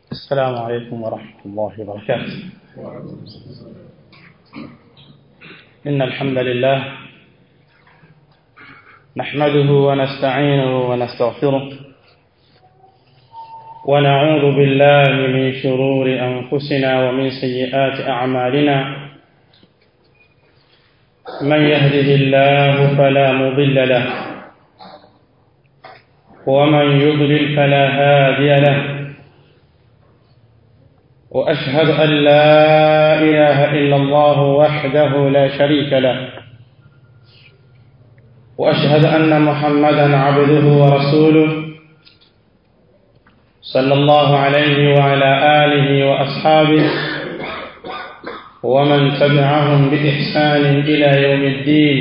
السلام عليكم ورحمة الله وبركاته إن الحمد لله نحمده ونستعينه ونستغفره ونعوذ بالله من شرور أنفسنا ومن سيئات أعمالنا من يهده الله فلا مضل له ومن يضلل فلا هادي له وأشهد أن لا إله إلا الله وحده لا شريك له وأشهد أن محمدا عبده ورسوله صلى الله عليه وعلى آله وأصحابه ومن تبعهم بإحسان إلى يوم الدين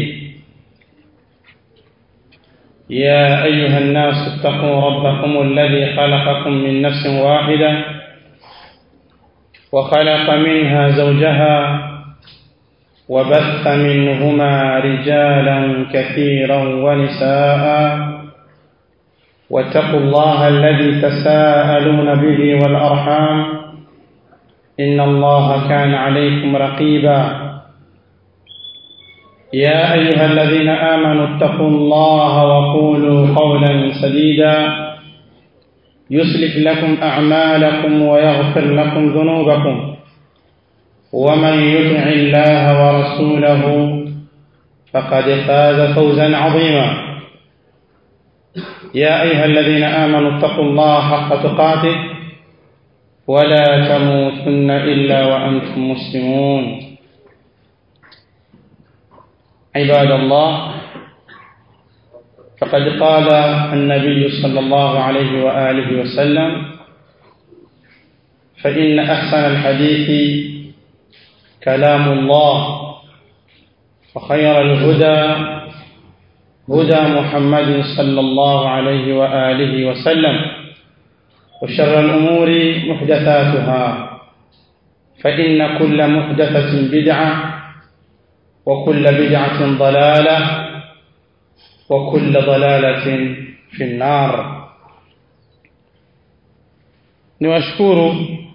يا أيها الناس اتقوا ربكم الذي خلقكم من نفس واحدة وخلق منها زوجها وبث منهما رجالا كثيرا ونساء واتقوا الله الذي تساءلون به والأرحام إن الله كان عليكم رقيبا يا أيها الذين آمنوا اتقوا الله وقولوا قولا سديدا يصلح لكم أعمالكم ويغفر لكم ذنوبكم ومن يطع الله ورسوله فقد فاز فوزا عظيما يا أيها الذين آمنوا اتقوا الله حق تقاته ولا تموتن إلا وأنتم مسلمون عباد الله فقد قال النبي صلى الله عليه وآله وسلم فإن أحسن الحديث كلام الله وخير الهدى هدى محمد صلى الله عليه وآله وسلم وشر الأمور محدثاتها فإن كل محدثة بدعة وكل بدعة ضلالة وكل ضلالة في النار niwashukuru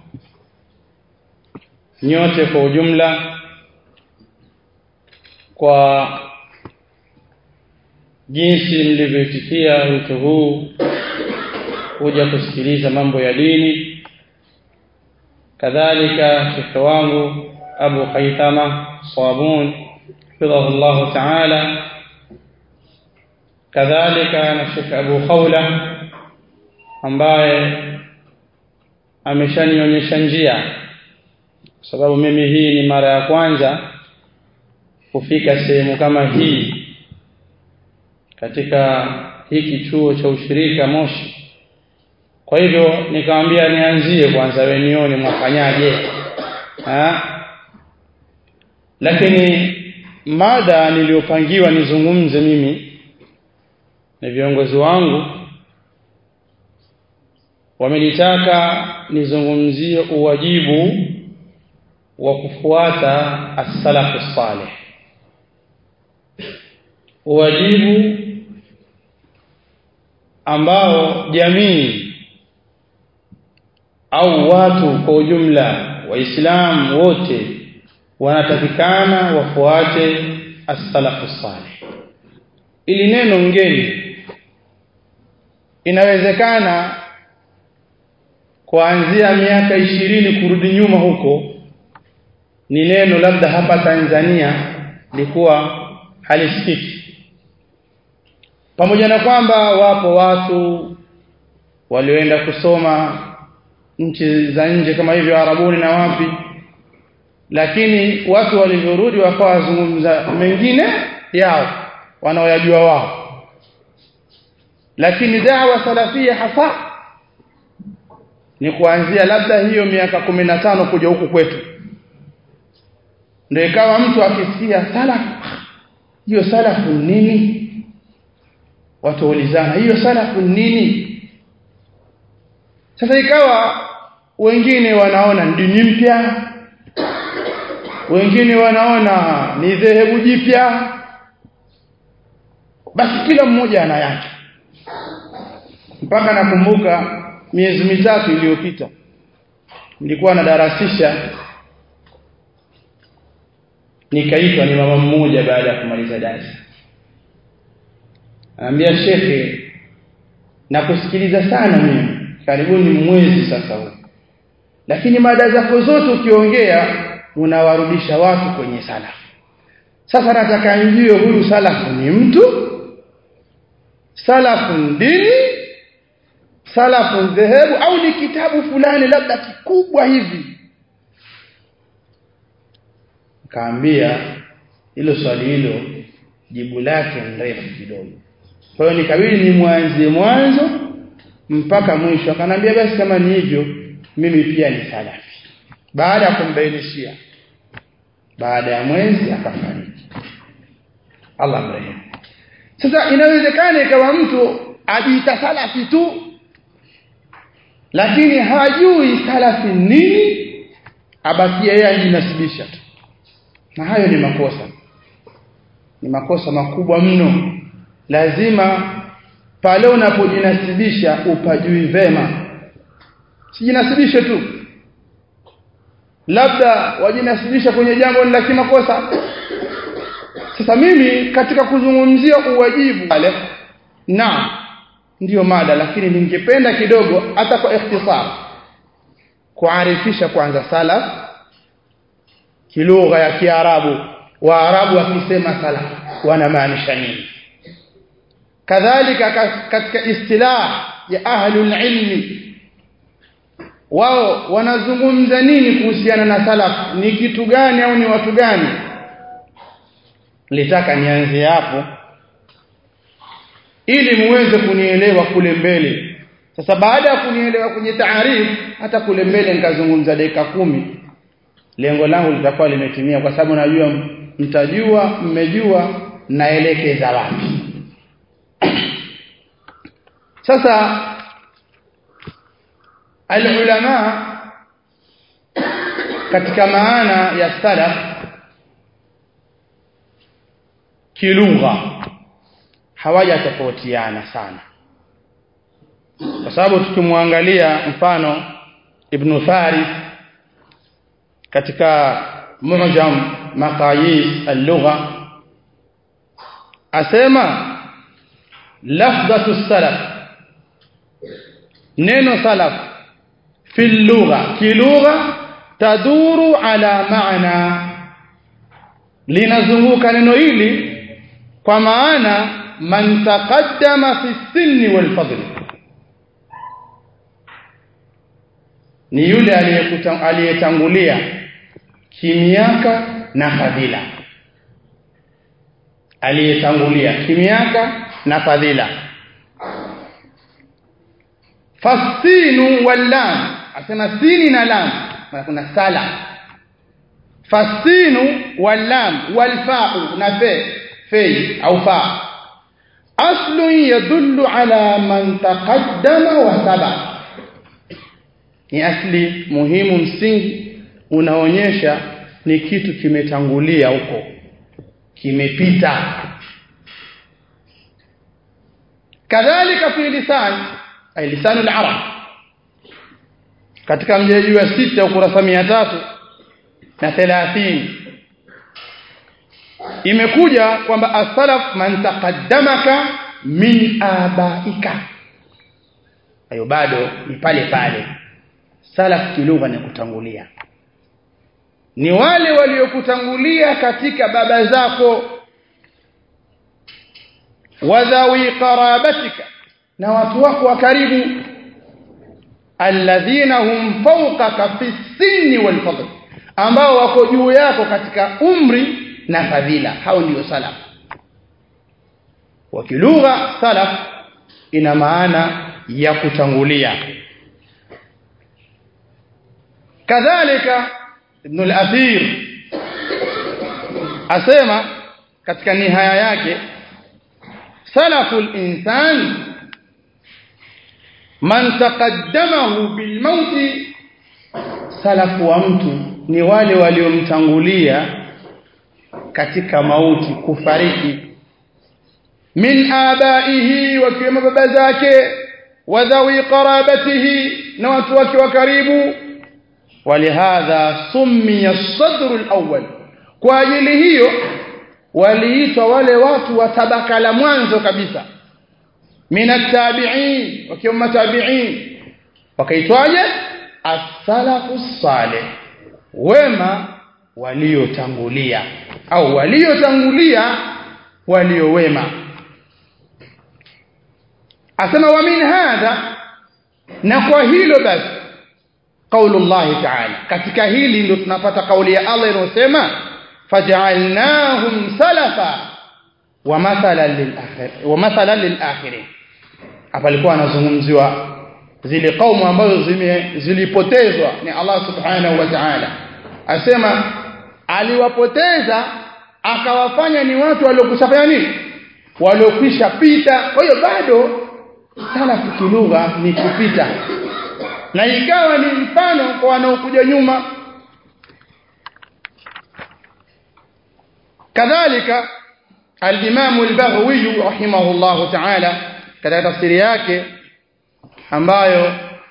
nyote kwa ujumla kwa jinsi mlivyoitikia wito huu kuja kusikiliza mambo ya dini kadhalika shekhe wangu Abu Haithama Sabun hafidhahu Allah ta'ala kadhalika na Sheikh Abu Khawla ambaye ameshanionyesha njia kwa sababu mimi hii ni mara ya kwanza kufika sehemu kama hii katika hiki chuo cha ushirika Moshi kwa hivyo nikamwambia nianzie kwanza wewe nione mwafanyaje lakini mada niliyopangiwa nizungumze mimi na viongozi wangu wamenitaka nizungumzie uwajibu wa kufuata as-salafu salih uwajibu ambao jamii au watu kwa ujumla waislamu wote wanatakikana wafuate as-salafu salih ili neno ngeni inawezekana kuanzia miaka ishirini kurudi nyuma huko ni neno labda hapa Tanzania likuwa halisikiki pamoja na kwamba wapo watu walioenda kusoma nchi za nje kama hivyo Arabuni na wapi lakini watu walivyorudi wakawa wazungumza mengine yao wanaoyajua wao lakini dawa salafia hasa ni kuanzia labda hiyo miaka kumi na tano kuja huku kwetu ndio ikawa mtu akisikia salaf hiyo salafu nini watu ulizana hiyo salafu nini sasa ikawa wengine wanaona dini mpya wengine wanaona ni dhehebu jipya basi kila mmoja ana yake mpaka nakumbuka miezi mitatu iliyopita nilikuwa nadarasisha nikaitwa ni mama mmoja baada ya kumaliza darasa anambia shekhe na kusikiliza sana mimi karibuni mwezi sasa huu lakini mada zako zote ukiongea unawarudisha watu kwenye salafu sasa nataka nijue huyu salafu ni mtu salafu dini salafu dhehebu au ni kitabu fulani labda kikubwa hivi kaambia hilo swali hilo jibu lake mrefu kidogo kwa hiyo nikabidi ni mwanzie mwanzo mpaka mwisho akanambia basi kama ni hivyo mimi pia ni salafi baada ya kumbainishia baada ya mwezi akafariki Allah mrehemu sasa inawezekana ikawa mtu ajiita salafi tu lakini hajui salafi nini abakia yeye ajinasibisha tu na hayo ni makosa ni makosa makubwa mno lazima pale unapojinasibisha upajui vema sijinasibishe tu labda wajinasibisha kwenye jambo la kimakosa sasa mimi katika kuzungumzia uwajibu wale na ndiyo mada lakini ningependa kidogo hata kwa ikhtisar kuarifisha kwanza salaf kilugha ya kiarabu waarabu wakisema salaf wanamaanisha nini kadhalika katika istilah ya ahlul ilmi wao wanazungumza nini kuhusiana na salaf ni kitu gani au ni watu gani litaka nianze hapo ili muweze kunielewa kule mbele sasa baada ya kunielewa kwenye taarifu hata kule mbele nikazungumza dakika kumi lengo langu litakuwa limetimia kwa sababu najua mtajua mmejua naelekeza wapi sasa alulama katika maana ya salaf kilugha hawajatofautiana sana kwa sababu tukimwangalia mfano ibn Faris katika mu'jam maqayis al-lugha asema lafdhatu salaf neno salaf fi lugha kilugha taduru ala maana linazunguka neno hili kwa maana man taqaddama fi sinni wal fadl ni yule aliyetangulia kimiaka na fadhila aliyetangulia kimiaka na fadhila fasinu wal lam asema sini na lam maana kuna sala fasinu wal lam wal fa'u na fe fei au fa aslu yadullu ala man taqaddama wa saba ni asli muhimu msingi unaonyesha ni kitu kimetangulia huko kimepita kadhalika fi lisan ay lisan al-arab katika mjeji wa sita ukurasa 300 na 30 imekuja kwamba as-salaf man taqaddamaka min abaika hayo bado ni pale pale salaf kilugha ni kutangulia ni wale waliokutangulia katika baba zako wadhawi qarabatika na watu wako wa karibu alladhina hum fawqaka fi sinni wal fadl ambao wako juu yako katika umri na fadhila hao ndio salaf wakilugha salaf ina maana ya kutangulia kadhalika ibn al-athir asema katika nihaya yake salaful insan man taqaddamahu bil mauti salafu wa mtu ni wale waliomtangulia katika mauti kufariki min abaihi wakiwemo baba zake wa dhawi qarabatihi na watu wake wa karibu walihadha summiya as-sadr al-awwal kwa ajili hiyo waliitwa wale watu wa tabaka la mwanzo kabisa minat tabi'in wakiwa matabi'in wakaitwaje as-salafu salih wema waliotangulia au waliotangulia waliowema asema wa min hadha na kwa hilo basi qaulu Allah ta'ala katika hili ndio tunapata kauli ya Allah inayosema faj'alnahum salafa wa mathalan lil akhir wa mathalan lil akhirin hapa alikuwa anazungumziwa zile kaumu ambazo zime zilipotezwa ni Allah subhanahu wa ta'ala asema aliwapoteza akawafanya ni watu waliokushafanya nini waliokwisha pita kwa hiyo bado salafu kilugha ni kupita na ikawa ni mfano kwa wanaokuja nyuma kadhalika al-Imam al-Baghawi rahimahullah ta'ala katika tafsiri yake ambayo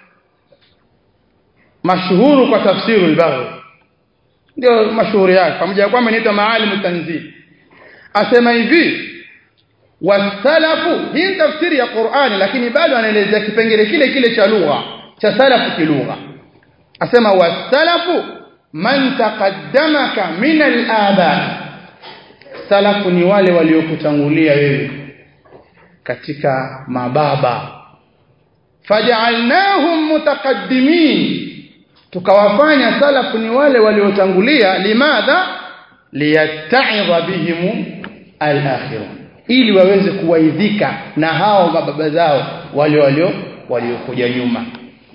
mashuhuru kwa tafsiri al-Baghawi ndio mashuhuri yake pamoja kwamba inaitwa Maalim tanzil asema hivi wasalafu hii tafsiri ya Qur'ani lakini bado anaelezea kipengele kile kile cha lugha cha salafu kilugha asema wasalafu man taqaddamaka min al-aba salafu ni wale waliokutangulia wewe katika mababa faj'alnahum mutaqaddimin tukawafanya salafu ni wale waliotangulia limadha liyatta'idha bihim al-akhirun ili waweze kuwaidhika na hao mababa zao wale walio waliokuja nyuma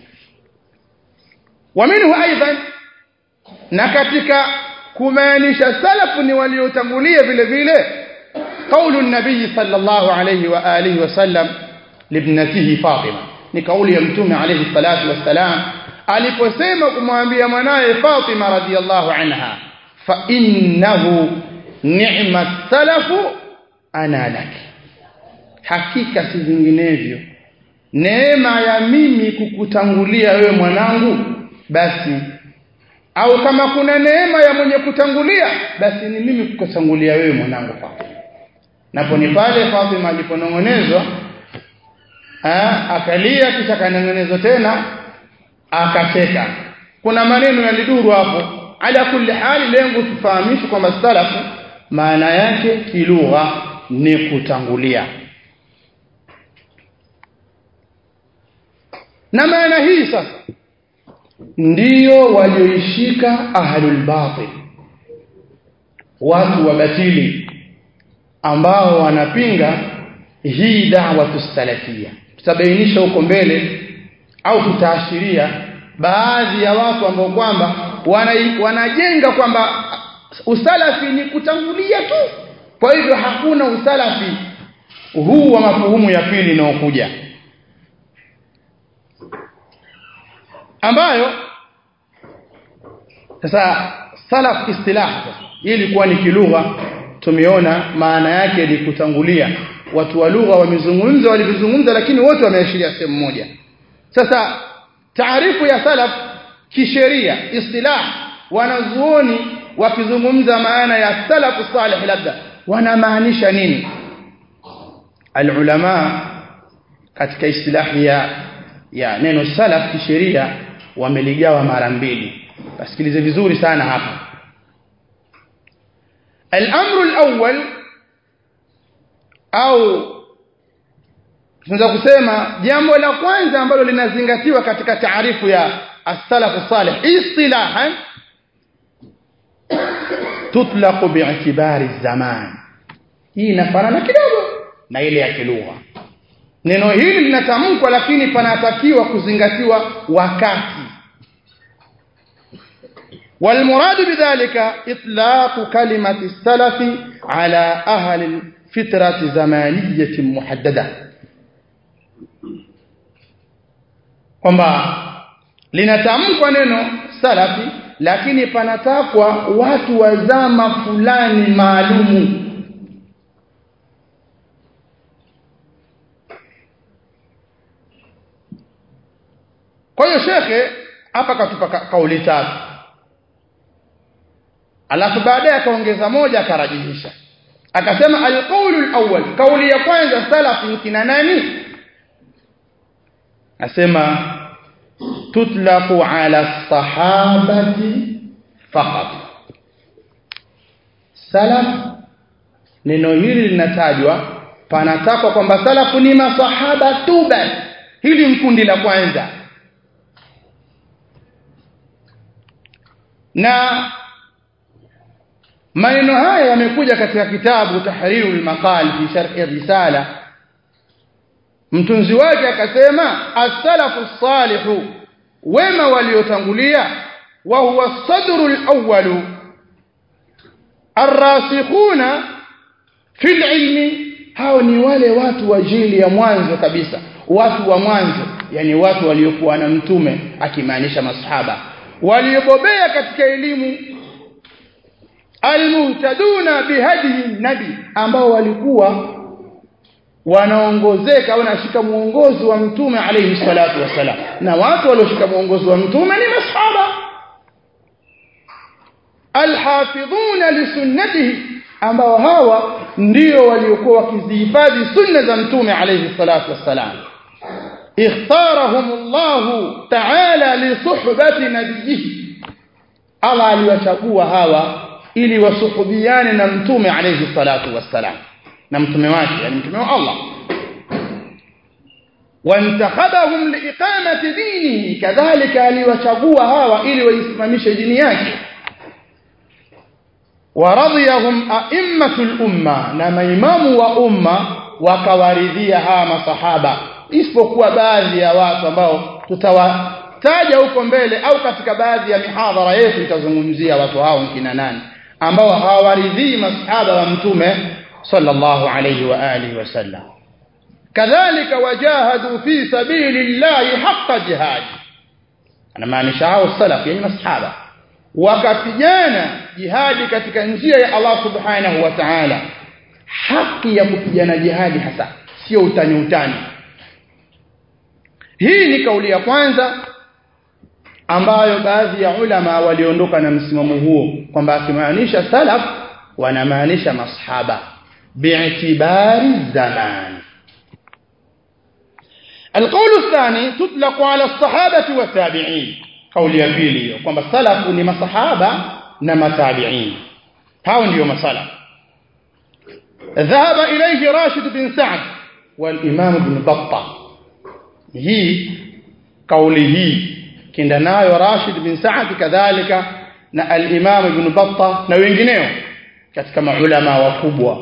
waminhu aidan na katika kumaanisha salafu ni waliotangulia vile vile kaulu nabii sallallahu alayhi wa alihi wasallam libnatihi Fatima ni kauli ya mtume alayhi salatu wassalam aliposema kumwambia mwanaye Fatima radhiyallahu anha fa innahu ni'mat salafu ana laki hakika si vinginevyo neema ya mimi kukutangulia wewe mwanangu basi au kama kuna neema ya mwenye kutangulia basi ni mimi kukutangulia wewe mwanangu Fatima napo ni pale Fatima aliponongonezwa akalia kisha kanongonezwa tena akacheka kuna maneno yaliduru hapo ala kulli hali lengo tufahamishe kwamba salafu maana yake kilugha ni kutangulia na maana hii sasa ndiyo walioishika ahlul batil watu wa batili ambao wanapinga hii da'watu salafia tutabainisha huko mbele au tutaashiria baadhi ya watu ambao kwamba wana, wanajenga kwamba usalafi ni kutangulia tu kwa hivyo hakuna usalafi huu wa mafuhumu ya pili inayokuja ambayo sasa salaf istilah hii ilikuwa ni kilugha tumeona maana yake ni kutangulia watu wa lugha wamezungumza walivyozungumza lakini wote wameashiria sehemu moja sasa taarifu ya salaf kisheria istilah wanazuoni wakizungumza maana ya salafu salih labda wanamaanisha nini alulama katika istilahi ya ya neno salaf kisheria wameligawa mara mbili basikilize vizuri sana hapa الامر الاول au tunaweza kusema jambo la kwanza ambalo linazingatiwa katika taarifu ya as-salaf salih istilahan tutlaqu bi'tibari zaman hii inafanana kidogo na ile ya kilugha neno hili linatamkwa lakini panatakiwa kuzingatiwa wakati والمراد بذلك إطلاق كلمة السلف على أهل الفترة زمانية محددة kwamba linatamkwa neno salafi lakini panatakwa watu wa zama fulani maalumu kwa hiyo shekhe hapa katupa ka, kauli tatu alafu baadaye akaongeza moja akarajihisha akasema alqaulu alawwal kauli ya kwanza salaf ni kina nani asema tutlaqu ala sahabati faqat salaf neno hili linatajwa panatakwa kwamba salafu ni masahaba tu basi hili mkundi la kwanza na maneno haya yamekuja katika kitabu tahrirul maqal fi sharh risala mtunzi wake akasema as-salafu salihu wema waliotangulia wa huwa sadrul awwalu arrasikhuna fil ilmi hao ni wale watu wa jili ya mwanzo kabisa watu wa mwanzo yani watu waliokuwa na mtume akimaanisha masahaba waliobobea katika elimu almuhtaduna bihadihi nabi ambao walikuwa wanaongozeka au wanashika muongozo wa mtume alayhi salatu wasalam na watu walioshika muongozo wa mtume ni masahaba alhafidhuna lisunnatihi ambao hawa ndio waliokuwa wakizihifadhi sunna za mtume alayhi salatu wassalam اختارهم الله تعالى لصحبة نبيه Allah aliwachagua hawa ili wasuhubiane na mtume alayhi salatu wassalam na mtume wake yani mtume wa Allah wantakhabahum liiqamati dinihi kadhalika aliwachagua hawa ili waisimamishe dini yake waradhiyahum a'immatul umma na maimamu wa umma wakawaridhia hawa masahaba isipokuwa baadhi ya watu ambao tutawataja huko mbele au katika baadhi ya mihadhara yetu itazungumzia watu hao kina nani ambao hawaridhii masahaba wa mtume sallallahu alayhi wa alihi wasallam kadhalika wajahadu fi sabilillahi haqqa jihad anamaanisha hao salaf yani masahaba wakapigana jihadi katika njia ya Allah subhanahu wa ta'ala haki ya kupigana jihadi hasa sio utani utani hii ni kauli ya kwanza ambayo baadhi ya ulama waliondoka na msimamo huo kwamba akimaanisha salaf wanamaanisha masahaba bi'tibari zaman القول الثاني تطلق على الصحابة والتابعين قول ya pili hiyo kwamba salafu ni masahaba na matabi'in hao ndio masala ذهب إليه راشد بن سعد والإمام ابن بطة hii kauli hii kinda nayo Rashid bin Sa'd kadhalika na al-Imam Ibn Battah na wengineo katika maulama wakubwa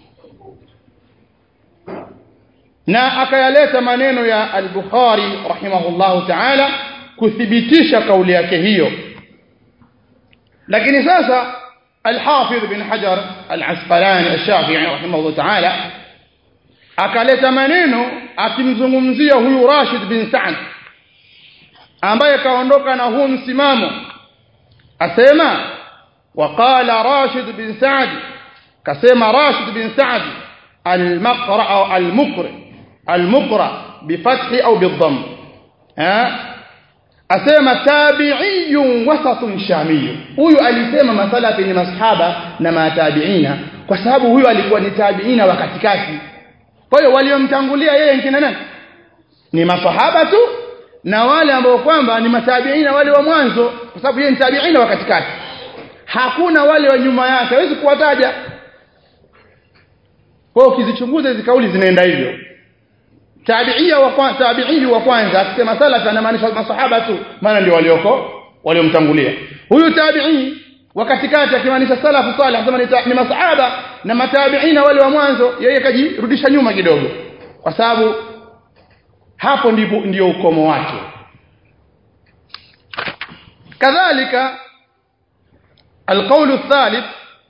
na akayaleta maneno ya al-Bukhari rahimahullahu ta'ala kuthibitisha kauli yake hiyo lakini sasa al-Hafidh bin Hajar al-Asqalani al-Shafi'i rahimahullahu ta'ala akaleta maneno akimzungumzia huyu Rashid bin Sa'd ambaye kaondoka na huu msimamo asema waqala Rashid bin Sa'd kasema Rashid bin Sa'd al-maqra au al-muqri al-muqra bifathi au bidhamm ha asema tabi'iyun wasatun shamiyun huyu alisema masalafi ni masahaba na matabiina kwa sababu huyu alikuwa ni tabiina wa katikati kwa hiyo waliomtangulia yeye nkina nani ni masahaba tu na wale ambao kwamba ni matabiina wale wa mwanzo kwa sababu yeye ni tabiina wa katikati hakuna wale wa nyuma yake hawezi kuwataja kwa hiyo ukizichunguza hizo kauli zinaenda hivyo tabiia wa kwanza tabi'i wa kwanza akisema salaf anamaanisha masahaba tu maana ndio walioko waliomtangulia huyu tabi'i wa katikati akimaanisha salafu salih anasema ni masahaba na matabiina wale wa mwanzo yeye kajirudisha nyuma kidogo kwa sababu hapo ndipo ndio ukomo wake kadhalika القول الثالث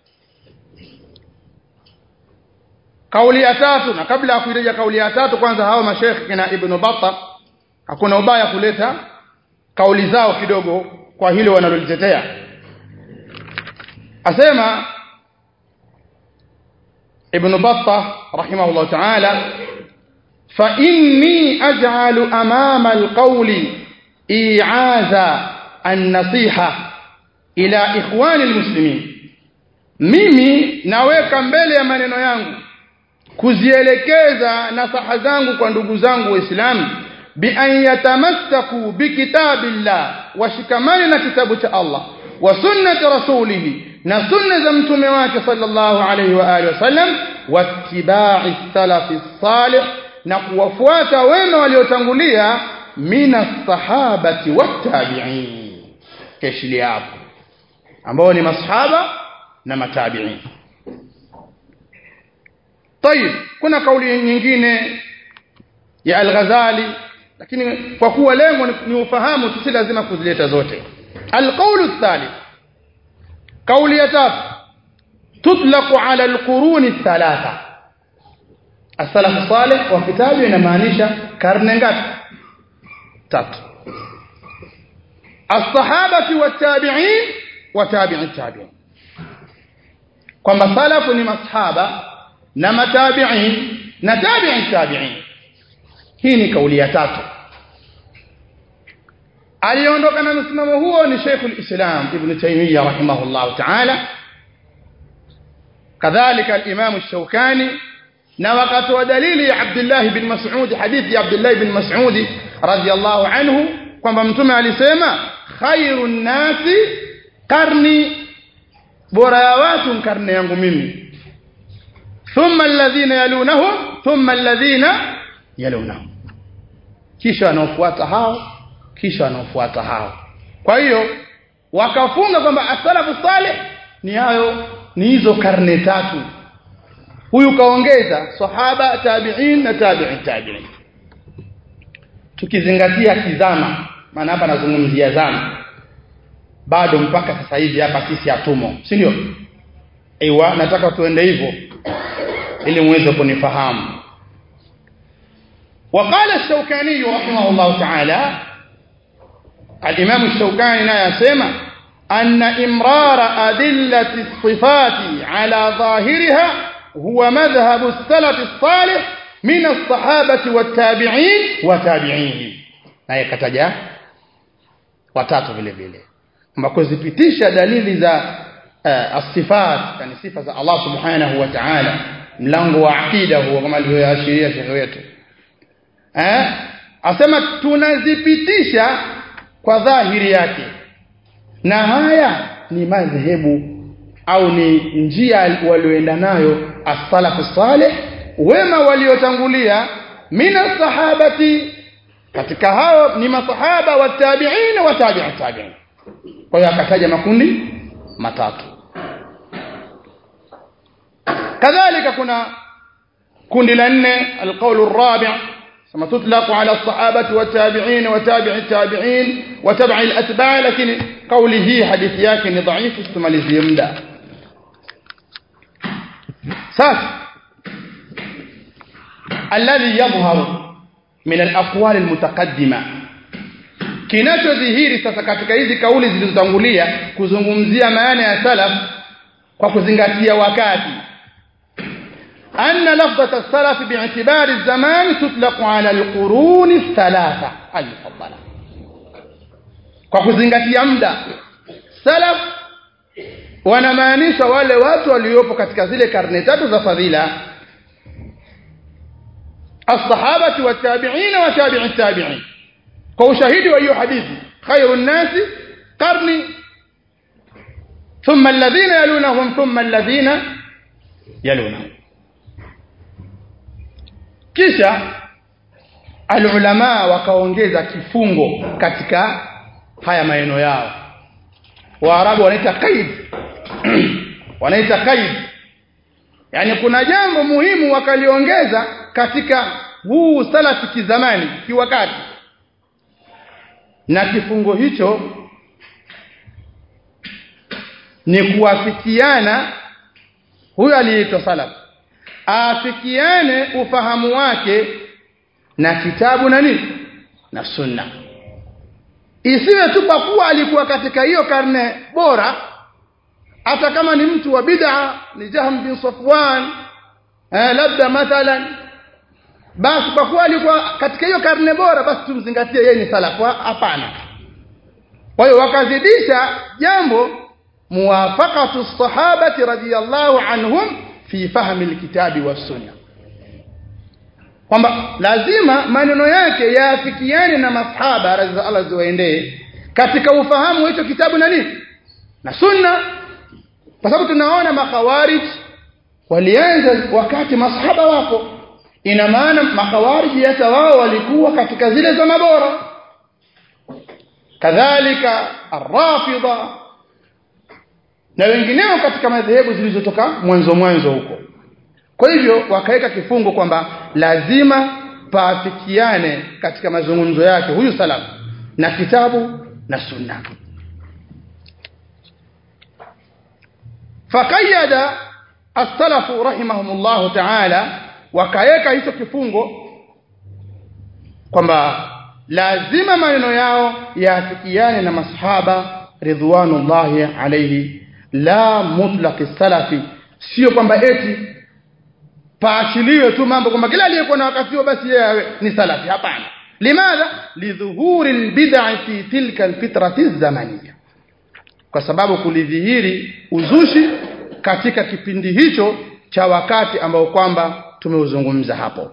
kauli ya tatu na kabla ya kuireja kauli ya tatu kwanza hao mashekhi kina ibn Battah hakuna ubaya kuleta kauli zao kidogo kwa hilo wanalolitetea asema ibn Battah rahimahullah ta'ala fa inni aj'alu amama alqawli i'aza an-nasiha ila ikhwani almuslimin mimi naweka mbele ya maneno yangu kuzielekeza nasaha zangu kwa ndugu zangu waislamu bi an yatamassaku bi kitabillah washikamane na kitabu cha Allah wa sunnati rasulih na sunna za mtume wake sallallahu alayhi wa alihi wasallam wattiba'i salafi salih na kuwafuata wema waliotangulia mina sahabati wattabi'in keshilia hapo ambao ni masahaba na matabi'in طيب kuna kauli nyingine ya al-Ghazali lakini kwa kuwa lengo ni ufahamu tu si lazima kuzileta zote al-qawlu ath-thalith kauli ya tatu tutlaqu ala al-qurun ath-thalatha as-salaf salih wa kitabu inamaanisha karne ngapi tatu as-sahabati wat-tabi'in wa tabi'i tabi'in kwamba salafu ni masahaba na matabi'in na tabi'i tabi'in hii ni kauli ya tatu aliondoka na msimamo huo ni Sheikh al-Islam Ibn Taymiyyah rahimahullah ta'ala kadhalika al-Imam al-Shawkani na wakati wa dalili ya Abdullah ibn Mas'ud hadithi ya Abdullah ibn Mas'ud radiyallahu anhu kwamba mtume alisema khairun nasi karni bora ya watu karne yangu mimi thumma alladhina yalunahum thumma alladhina yalunahum kisha wanaofuata hao kisha wanaofuata hao kwa hiyo wakafunga kwamba as-salafu salih ni hayo ni hizo karne tatu huyu kaongeza sahaba tabi'in na tabi'i tabi'in tukizingatia kizama maana hapa nazungumzia zama bado mpaka sasa hivi hapa sisi hatumo si ndio aiwa nataka tuende hivyo ili muweze kunifahamu وقال الشوكاني رحمه الله تعالى الإمام الشوكاني لا يسمى أن إمرار أدلة الصفات على ظاهرها هو مذهب السلف الصالح من الصحابة والتابعين وتابعيهم na ikataja watatu vile vile kwamba kuzipitisha dalili za uh, asifat yani sifa za Allah subhanahu wa ta'ala mlango wa aqida huo kama alivyoashiria shekhe wetu eh asema tunazipitisha kwa dhahiri yake na haya ni madhehebu au ni njia walioenda nayo as-salafu salih wema waliotangulia mina sahabati katika hao ni masahaba wa tabi'in wa tabi'i tabi'in kwa hiyo akataja makundi matatu kadhalika kuna kundi la nne alqaulu arabi' kama tutlaqu ala as-sahabati wa tabi'in wa tabi'i tabi'in wa tabi'i al-atba' lakini kauli hii hadithi yake ni dhaifu tumalizie muda sasa alladhi yadhharu min al-aqwal al-mutaqaddima kinachodhihiri sasa katika hizi kauli zilizotangulia kuzungumzia maana ya salaf kwa kuzingatia wakati anna lafdhat as-salaf bi'tibari az-zaman tutlaqu 'ala al-qurun ath-thalatha al-mufaddala kwa kuzingatia muda salaf wanamaanisha wale watu waliopo katika zile karne tatu za fadhila الصحابه والتابعين وتابع التابعين kwa ushahidi wa hiyo hadithi khairun nasi qarni thumma alladhina yalunahum thumma alladhina yalunahum kisha alulama wakaongeza kifungo katika haya maneno yao waarabu wanaita qaid wanaita qaid yani kuna jambo muhimu wakaliongeza katika huu salafi kizamani kiwakati na kifungo hicho ni kuafikiana huyo aliyeitwa salaf afikiane ufahamu wake na kitabu na nini na sunna isiwe tu kwa kuwa alikuwa katika hiyo karne bora hata kama ni mtu wa bid'a ni Jahm bin Safwan eh, labda mathalan basi kwa kuwa alikuwa katika hiyo karne bora basi tumzingatie yeye ni salafu hapana kwa hiyo wakazidisha jambo muwafaqatu sahabati radhiyallahu anhum fi fahmi alkitabi was sunna kwamba lazima maneno yake yaafikiane na masahaba radhi Allah ziwaendee katika ufahamu wa hicho kitabu na nini na sunna kwa sababu tunaona makhawarij walianza wakati masahaba wako ina maana makhawarij hata wao walikuwa katika zile zama bora kadhalika arrafida na wengineo katika madhehebu zilizotoka mwanzo mwanzo huko kwa hivyo wakaweka kifungo kwamba lazima paafikiane katika mazungumzo yake huyu salafu na kitabu na sunna fakayada as-salafu rahimahumullah ta'ala wakaweka hicho kifungo kwamba lazima maneno yao yaafikiane na masahaba ridwanullahi alayhi la mutlaq salafi sio kwamba eti paachiliwe tu mambo kwamba kila aliyekuwa na wakati huo basi yeye ni salafi hapana limadha lidhuhuri albid'a fi tilka alfitrati zamaniya kwa sababu kulidhihiri uzushi katika kipindi hicho cha wakati ambao kwamba tumeuzungumza hapo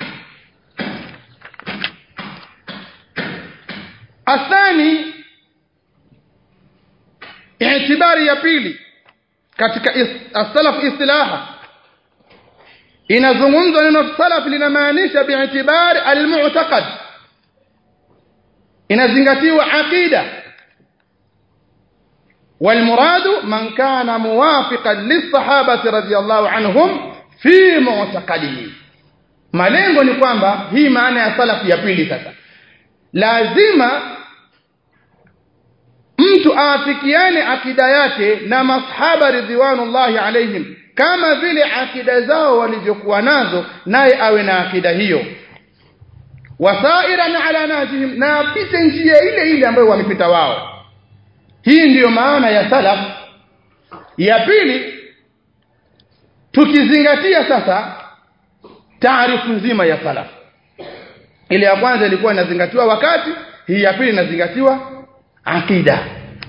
athani itibari ya pili katika as-salaf istilaha inazungumzwa neno salaf linamaanisha bi'tibari al-mu'taqad inazingatiwa aqida والمراد من كان موافقا للصحابه رضي الله عنهم في معتقدهم malengo ni kwamba hii maana ya salaf ya pili sasa lazima mtu aafikiane akida yake na masahaba ridwanullahi alaihim kama vile akida zao walivyokuwa nazo naye awe na akida hiyo wasairan ala najihim na apite njia ile ile ambayo wamepita wao hii ndiyo maana ya salaf ya pili tukizingatia sasa taarifu nzima ya salaf ile ya kwanza ilikuwa inazingatiwa wakati hii ya pili inazingatiwa akida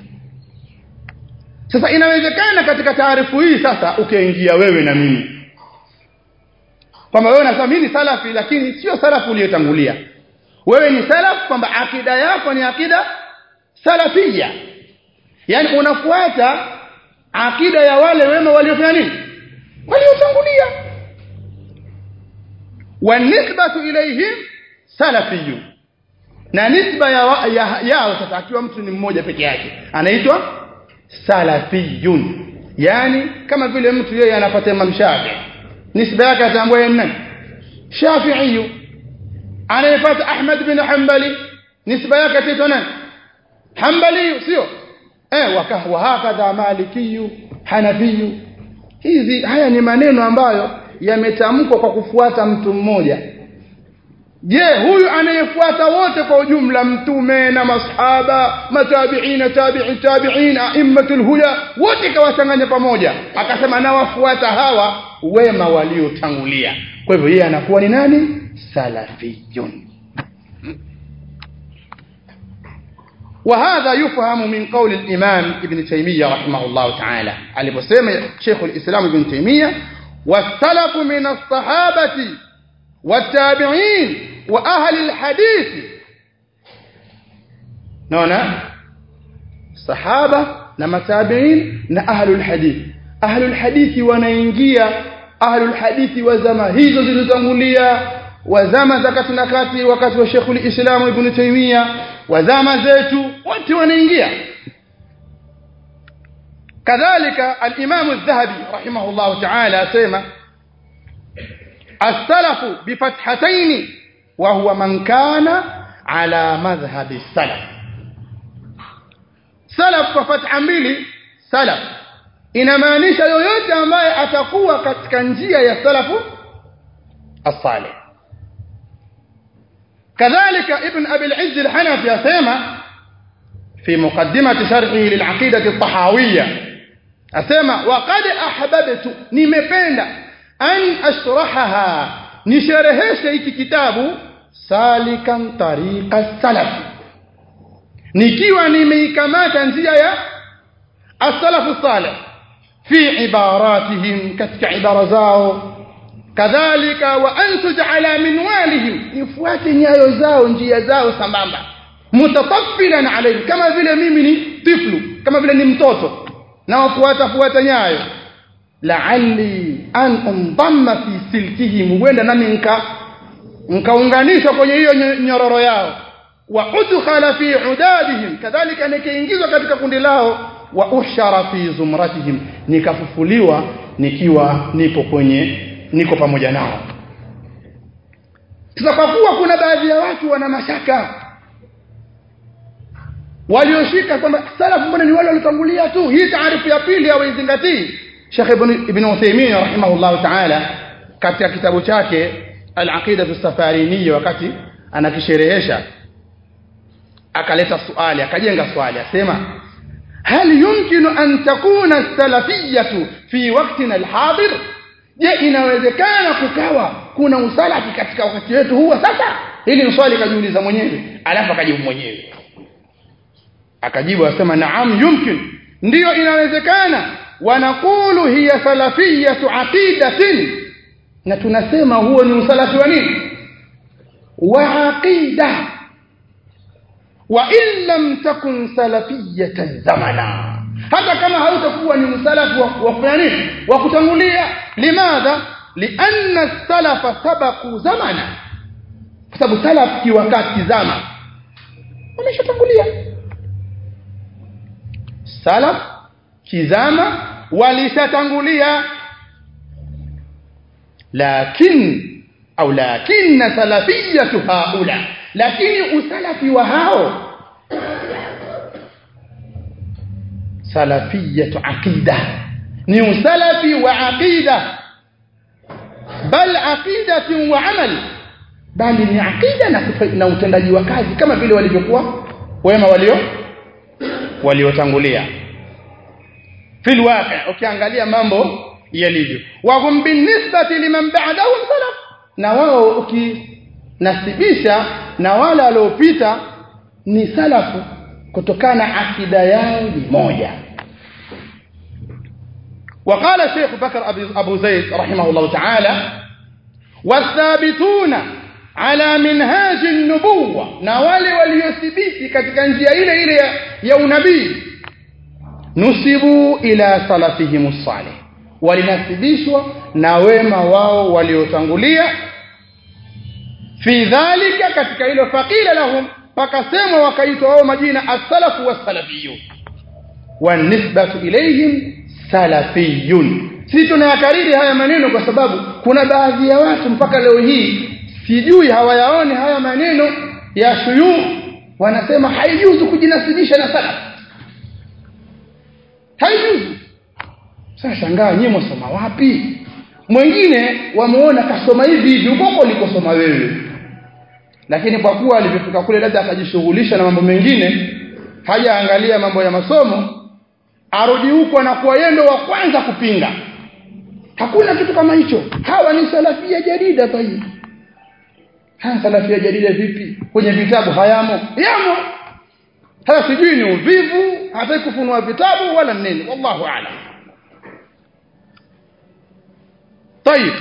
sasa inawezekana katika taarifu hii sasa ukaingia wewe na mimi kwamba wewe unasema mimi ni salafi lakini sio salafu uliyotangulia wewe ni salaf kwamba akida yako ni akida salafia yani unafuata akida ya wale wema waliofanya nini waliotangulia wanisbatu ilayhim salafiyun na nisba ya, ya, yao sasa akiwa mtu ni mmoja peke yake anaitwa salafiyun yani kama vile mtu yeye anapata Imam Shafi nisba yake atambua yeye nani Shafi'i anayepata Ahmad bin Hanbali nisba yake ataitwa nani Hanbali sio eh wa hakadha Maliki Hanafi hizi haya ni maneno ambayo yametamkwa kwa kufuata mtu mmoja je huyu anayefuata wote kwa ujumla mtume na masahaba matabiina tabi'i tabi'in a'immatul huda wote kawachanganya pamoja akasema nawafuata hawa wema waliotangulia kwa hivyo yeye anakuwa ni nani salafiyun وهذا يفهم من قول الإمام ابن تيمية رحمه الله تعالى aliposema Sheikh al-Islam Ibn Taymiyyah والسلف من الصحابة والتابعين واهل الحديث naona sahaba na matabiin na ahlul hadith ahlul hadithi wanaingia ahlul hadithi wa zama hizo zilizotangulia wa zama za kati na kati wakati wa Sheikhul Islam Ibn Taymiyyah wa zama zetu wote wanaingia kadhalika al-Imam al-Dhahabi rahimahullah ta'ala asema as-salafu bi fathatayn wa huwa man kana ala madhhabi salaf salaf kwa fatha mbili salaf inamaanisha yoyote ambaye atakuwa katika njia ya salafu as-salih كذلك ابن أبي العز الحنفي أسيما في مقدمة شرحه للعقيدة الطحاوية أسيما وقد أحببت نمبين أن أشرحها nishereheshe hiki kitabu salikan tariqa salaf nikiwa nimeikamata njia ya as-salafu salih fi ibaratihim katika ibara zao kadhalika wa antuj ala minwalihim nifuate nyayo zao njia zao sambamba mutataffilan alayhi kama vile mimi ni tiflu kama vile ni mtoto na wafuata fuata nyayo la'alli an undamma fi silkihim huenda nami nka nkaunganishwa kwenye hiyo nyororo yao wa udkhala fi udadihim kadhalika nikaingizwa katika kundi lao wa ushara fi zumratihim nikafufuliwa nikiwa nipo kwenye niko pamoja nao sasa kwa kuwa kuna baadhi ya watu wana mashaka walioshika kwamba salafu mbona ni wale waliotangulia tu hii taarifu ya pili hawaizingatii Sheikh Ibn Ibn Uthaymeen rahimahullah ta'ala katika kitabu chake Al-Aqida as-Safariniyya wakati anakisherehesha akaleta swali akajenga swali asema hal yumkinu an takuna salafiyatu fi waqtina al-hadir je inawezekana kukawa kuna usalafi katika wakati wetu huu sasa hili ni swali kajiuliza mwenyewe alafu akajibu mwenyewe akajibu asema naam yumkin ndiyo inawezekana wanaqulu hiya salafiyatu aqidatin na tunasema huo ni usalafi wa nini wa aqida wa in lam takun salafiyatan zamana hata kama hautakuwa ni msalafu wa kufanya nini wa kutangulia limadha lianna salafa sabaku zamana kwa sababu salaf kiwakati zama wameshatangulia salaf kizama walishatangulia lakin au lakinna salafiyatu haula lakini usalafi wa hao salafiyatu aqida ni usalafi wa aqida bal aqidatu wa amal bali ni aqida na, na utendaji wa kazi kama vile walivyokuwa wema walio waliotangulia fil waqi' ukiangalia mambo yalivyo wa hum binisbati liman ba'dahum salaf na wao ukinasibisha na wale waliopita ni salafu kutokana akida yao ni moja وقال الشيخ بكر أبو زيد رحمه الله تعالى والثابتون على منهاج النبوة نوالي وليثبتي katika njia ile ile ya unabii nusibu ila salafihim الصالح walinasibishwa na wema wao waliotangulia fi dhalika katika hilo faqila lahum pakasema wakaitwa wao majina as-salafu was-salafiyun wanisbatu ilayhim salafiyun si tunayakariri haya maneno kwa sababu kuna baadhi ya watu mpaka leo hii sijui hawayaoni haya maneno ya shuyukh wanasema haijuzu kujinasibisha na salaf haijuzu sasa shangaa nyinyi msoma wapi mwingine wameona kasoma hivi hivi huko ulikosoma wewe lakini kwa kuwa alipofika kule labda akajishughulisha na mambo mengine hajaangalia mambo ya masomo arudi huko na kuwa yendo wa kwanza kupinga hakuna kitu kama hicho hawa ni salafia jadida tayi haya salafia jadida vipi kwenye vitabu hayamo yamo haya sijui ni uvivu hataki kufunua vitabu wala nini wallahu a'lam طيب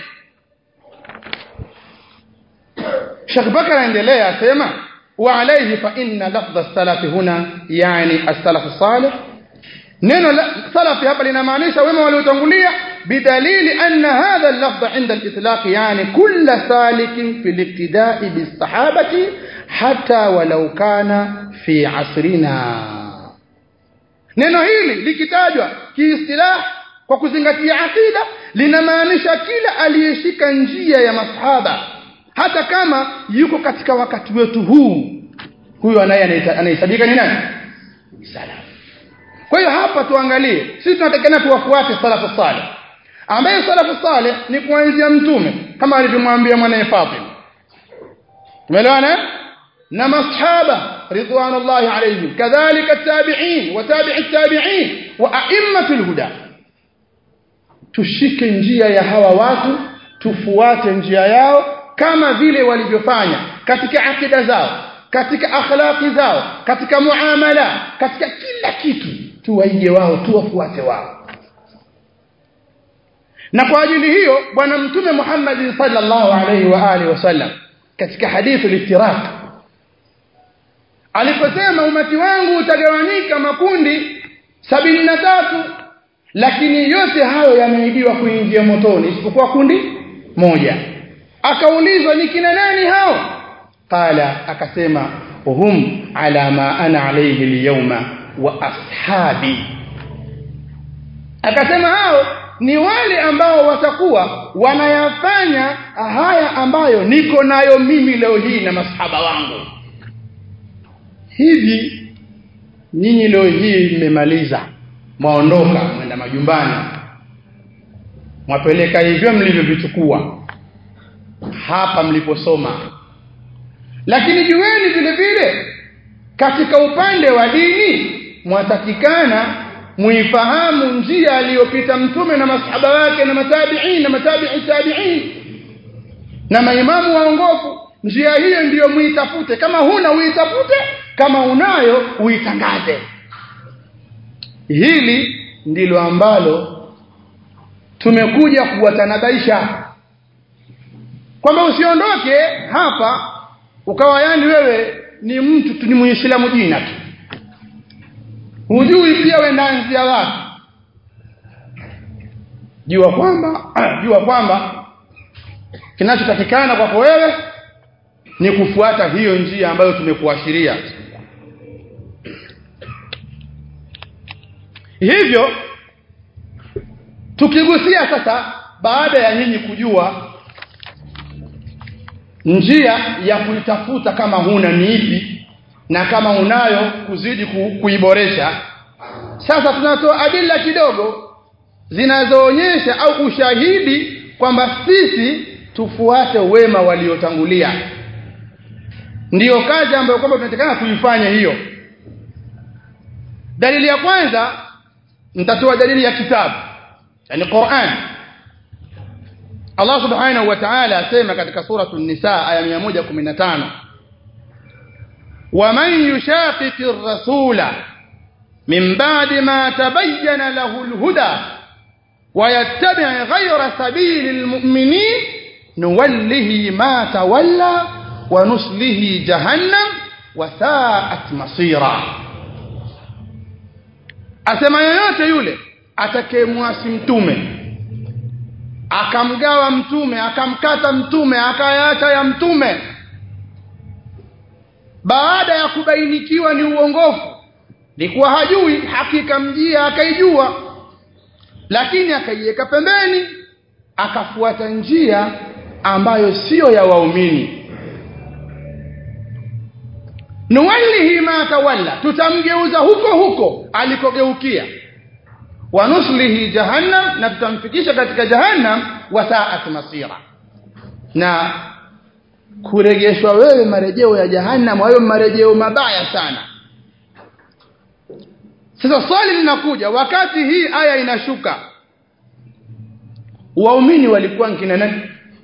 Sheikh Bakar anaendelea asema wa alayhi fa inna lafdh as-salaf huna yani as-salaf salih neno salafi hapa linamaanisha wema waliotangulia bidalili anna hadha al-lafdh inda al-itlaq yani kull salikin fi al-ibtida'i bis-sahabati hatta walau kana fi asrina neno hili likitajwa kiistilah kwa kuzingatia akida linamaanisha kila aliyeshika njia ya masahaba hata kama yuko katika wakati wetu huu huyo anaye anahesabika ni nani salaf kwa hiyo hapa tuangalie sisi tunatakana tuwafuate salafu salih ambaye salafu salih ni kuanzia mtume kama alivyomwambia mwanae Fatima tumeelewana na masahaba ridwanullahi alayhim kadhalika tabi'in wa tabi'i tabi'in wa a'immatul huda tushike njia ya hawa watu tufuate njia yao kama vile walivyofanya katika akida zao katika akhlaqi zao katika muamala katika kila kitu tuwaige wao tuwafuate wao na kwa ajili hiyo bwana mtume Muhammad sallallahu alaihi wa alihi wasallam katika hadithi al-iftiraq aliposema umati wangu utagawanyika makundi sabini na tatu lakini yote hayo yameidiwa kuingia motoni isipokuwa kundi moja akaulizwa ni kina nani hao qala akasema hum ala ma ana alayhi alyawma wa ashabi akasema hao ni wale ambao watakuwa wanayafanya haya ambayo niko nayo mimi leo hii na masahaba wangu hivi nyinyi leo hii mmemaliza mwaondoka mwenda majumbani mwapeleka hivyo mlivyovichukua hapa mliposoma lakini jueni vile vile katika upande wa dini mwatakikana muifahamu njia aliyopita mtume na masahaba wake na matabi'in na matabi'i tabi'in na maimamu waongofu njia hiyo ndiyo muitafute kama huna uitafute kama unayo uitangaze hili ndilo ambalo tumekuja kuwatanabaisha kwamba usiondoke hapa ukawa yani wewe ni mtu tu ni muislamu jina tu hujui pia wendaanzia wapi jua kwamba jua kwamba kinachotakikana kwako wewe ni kufuata hiyo njia ambayo tumekuashiria hivyo tukigusia sasa baada ya nyinyi kujua njia ya kuitafuta kama huna ni ipi na kama unayo kuzidi ku, kuiboresha sasa tunatoa adila kidogo zinazoonyesha au ushahidi kwamba sisi tufuate wema waliotangulia ndiyo kazi ambayo kwamba tunatakana kuifanya hiyo dalili ya kwanza nitatoa dalili ya kitabu yani Qur'an Allah subhanahu wa ta'ala asema katika suratu an-nisa aya 115 ومن يشاقق الرسول من بعد ما تبين له الهدى ويتبع غير سبيل المؤمنين نوله ما تولى ونصله جهنم وساءت مصيرا asema yoyote yule atakayemwasi mtume akamgawa mtume akamkata mtume akayaacha ya mtume baada ya kubainikiwa ni uongofu likuwa hajui hakika mjia akaijua lakini akaiweka pembeni akafuata njia ambayo siyo ya waumini nuwallihi ma tawalla tutamgeuza huko huko alikogeukia wanuslihi jahannam na tutamfikisha katika jahannam wasaat masira na kurejeshwa wewe marejeo ya jahannam hayo marejeo mabaya sana sasa swali linakuja wakati hii aya inashuka waumini walikuwa nkina nani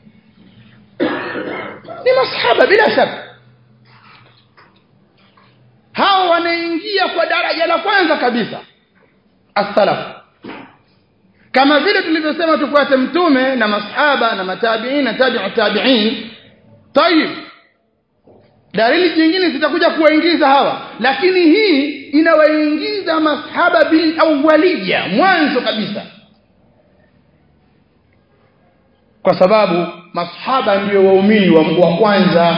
ni masahaba bila shaka hao wanaingia kwa daraja la kwanza kabisa as-salaf kama vile tulivyosema tufuate mtume na masahaba na matabiin na tabi'u tabi'in tayib dalili nyingine zitakuja kuwaingiza hawa lakini hii inawaingiza masahaba bil awwaliya mwanzo kabisa kwa sababu masahaba ndio waumini wa, wa kwanza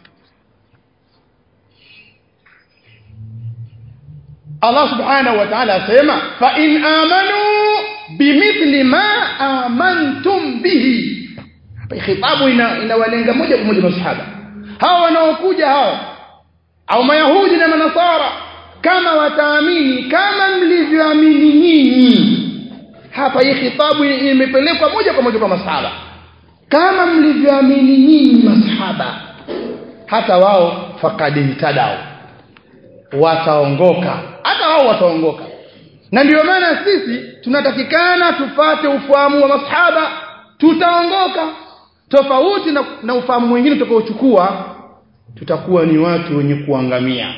Allah subhanahu wa ta'ala asema fa in amanu bimithli ma amantum bihi hapa khitabu ina inawalenga moja kwa moja masahaba hawa wanaokuja hawa au mayahudi na manasara kama wataamini kama mlivyoamini nyinyi hapa hii khitabu imepelekwa moja kwa moja kwa masahaba kama mlivyoamini nyinyi masahaba hata wao faqad tadao wataongoka hata wao wataongoka na ndio maana sisi tunatakikana tupate ufahamu wa masahaba tutaongoka tofauti na, na ufahamu mwingine tutakaochukua tutakuwa ni watu wenye kuangamia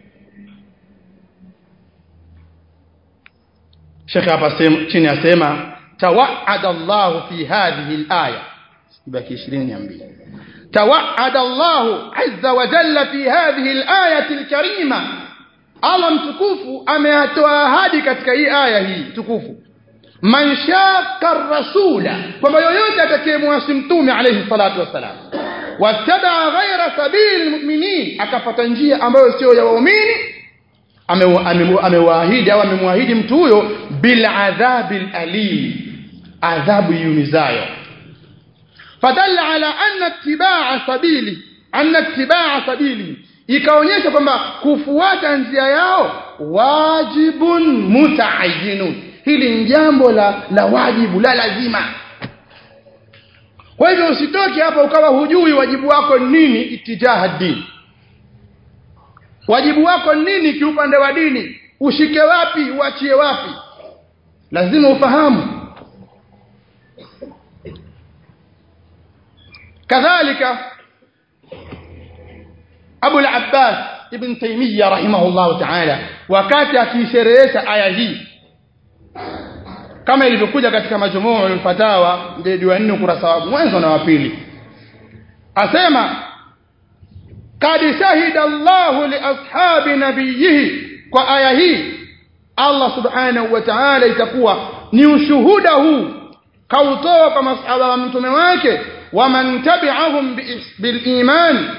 Sheikh hapa chini asema tawaada Allah fi hadhihi al-aya ibaki 22 tawaada Allah azza wa jalla fi hadhihi al-ayati al-karima Allah mtukufu ameatoa ahadi katika hii aya hii tukufu man shaka rasula kwamba yoyote atakayemwasi mtume alayhi salatu wassalam wattabaa ghaira sabili almu'minin akafata njia ambayo sio ya waumini amewaahidi au amemwahidi mtu huyo bil adhabil alim adhabu yumizayo fadalla ala anna ittibaa sabili anna ittibaa sabili ikaonyesha kwamba kufuata njia yao wajibun mutaayyinun hili ni jambo la la wajibu la lazima kwa hivyo usitoke hapa ukawa hujui wajibu wako nini itijaha dini wajibu wako nini kiupande wa dini ushike wapi uachie wapi lazima ufahamu kadhalika Abu al-Abbas ibn Taymiyyah rahimahullah ta'ala wakati akisherehesha aya hii kama ilivyokuja katika majmuu al-fatawa mjadi wa 4 ukurasa wa mwanzo na wa pili asema kad shahida Allah li ashabi nabiyhi kwa aya hii Allah subhanahu wa ta'ala itakuwa ni ushuhuda huu kautoa kwa masahaba wa mtume wake waman tabi'ahum bil iman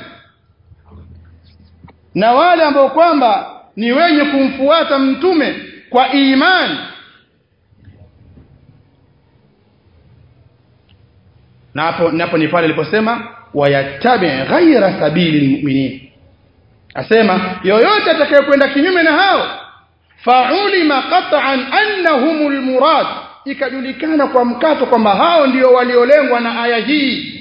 na wale ambao kwamba ni wenye kumfuata mtume kwa imani na hapo napo ni pale aliposema wayattabi ghaira sabili almu'minin asema yoyote atakayekwenda kinyume na hao fa'ulima qat'an annahumul murad ikajulikana kwa mkato kwamba hao ndio waliolengwa na aya hii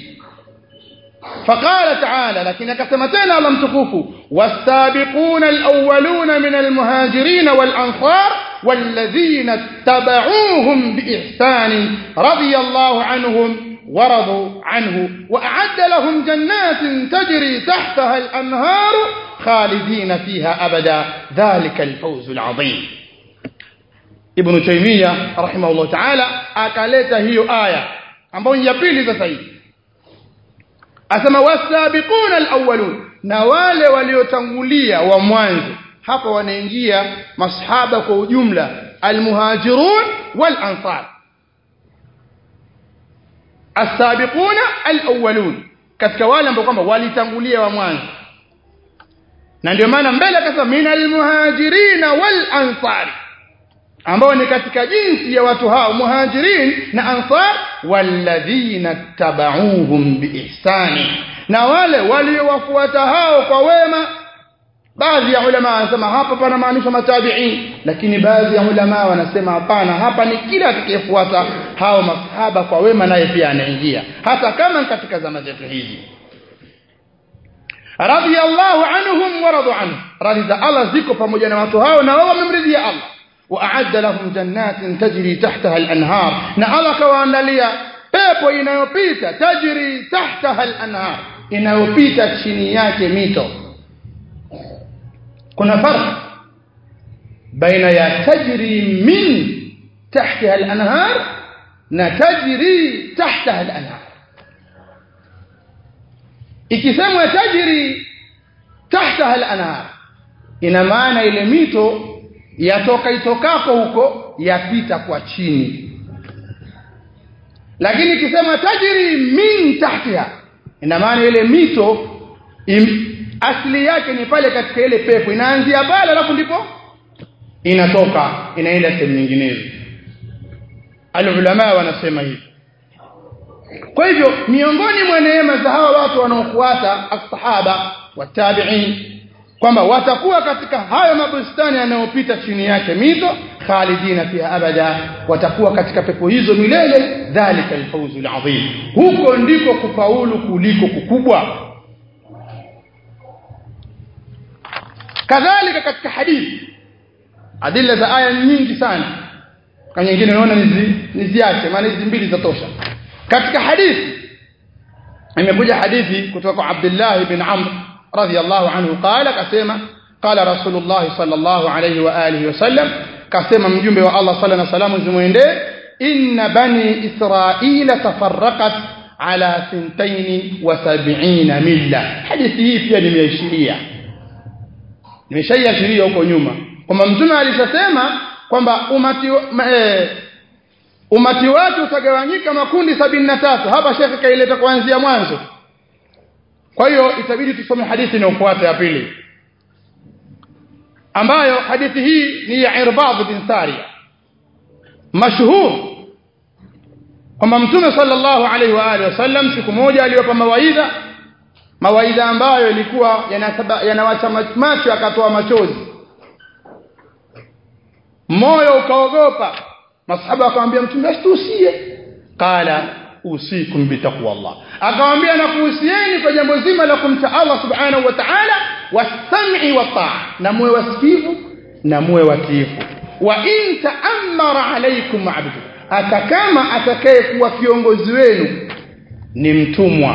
فقال تعالى لكن كما تنا الله متكوف والسابقون الأولون من المهاجرين والأنصار والذين اتبعوهم بإحسان رضي الله عنهم ورضوا عنه وأعد لهم جنات تجري تحتها الأنهار خالدين فيها أبدا ذلك الفوز العظيم ابن تيمية رحمه الله تعالى أكالت هي آية ambayo ya pili sasa hii asema wasabiquna alawwalun na wale waliotangulia wa mwanzo hapa wanaingia masahaba kwa ujumla almuhajirun wal ansar asabiquna alawwalun katika wale ambao kwamba walitangulia wa mwanzo na ndio maana mbele akasema minal muhajirina wal ansari ambao ni katika jinsi ya watu hao muhajirin na ansar walladhina tabauhum biihsani na wale waliowafuata hao kwa wema baadhi ya ulama wanasema hapa pana maanisha matabiin lakini baadhi ya ulama wanasema hapana hapa ni kila atakayefuata hao masahaba kwa wema naye pia anaingia hata kama katika zama zetu hizi radiyallahu anhum wa radu anhu radhi za Allah ziko pamoja na watu hao na wao wamemridhia Allah وأعد لهم جنات تجري تحتها الأنهار na Allah kawaandalia pepo inayopita tajri tahtaha al-anhar inayopita chini yake mito kuna farq baina ya tajri min tahtaha al-anhar na tajri tahtaha al-anhar ikisemwa tajri tahtaha al-anhar ina maana ile mito yatoka itokako huko yapita kwa chini lakini ikisema tajiri min tahtiha ina maana ile mito im, asili yake ni pale katika ile pepo inaanzia pale alafu ndipo inatoka inaenda sehemu nyinginezo alulama wanasema hivi kwa hivyo miongoni mwa neema za hawa watu wanaofuata as-sahaba watabi'in kwamba watakuwa katika hayo mabustani yanayopita chini yake mito khalidina fiha abada watakuwa katika pepo hizo milele dhalika alfawzul azim huko ndiko kufaulu kuliko kukubwa kadhalika katika hadithi adilla za aya nyingi sana kwa nyingine naona niziache maana hizi mbili zatosha katika hadithi imekuja hadithi kutoka kwa Abdullah ibn Amr radhiyallahu anhu qala kasema qala rasulullah sallallahu alayhi wa alihi wasallam kasema mjumbe wa Allah sallallahu alayhi wasallam zimuendee inna bani israila tafarraqat ala thintaini wa sab'ina milla hadithi hii pia nimeishiria nimeshaiashiria huko nyuma kwamba mtume alishasema kwamba umati e, umati wake utagawanyika makundi sabini na tatu hapa shekhe kaileta kuanzia mwanzo kwa hiyo itabidi tusome hadithi inayofuata ya pili ambayo hadithi hii ni ya Irbad bin Sariya mashhur kwamba mtume sallallahu alaihi wa alihi wasallam siku moja aliwapa mawaidha mawaidha ambayo ilikuwa yanawacha macho akatoa machozi moyo ukaogopa masahaba akamwambia mtume asitusie qala usikum bitaqwa Allah akamwambia nakuhusieni kwa jambo zima la kumcha Allah subhanahu wa ta'ala wasam'i wa ta'a na muwe wasikivu na muwe watiifu wa in ta'ammara alaykum 'abdu atakama atakaye kuwa kiongozi wenu ni mtumwa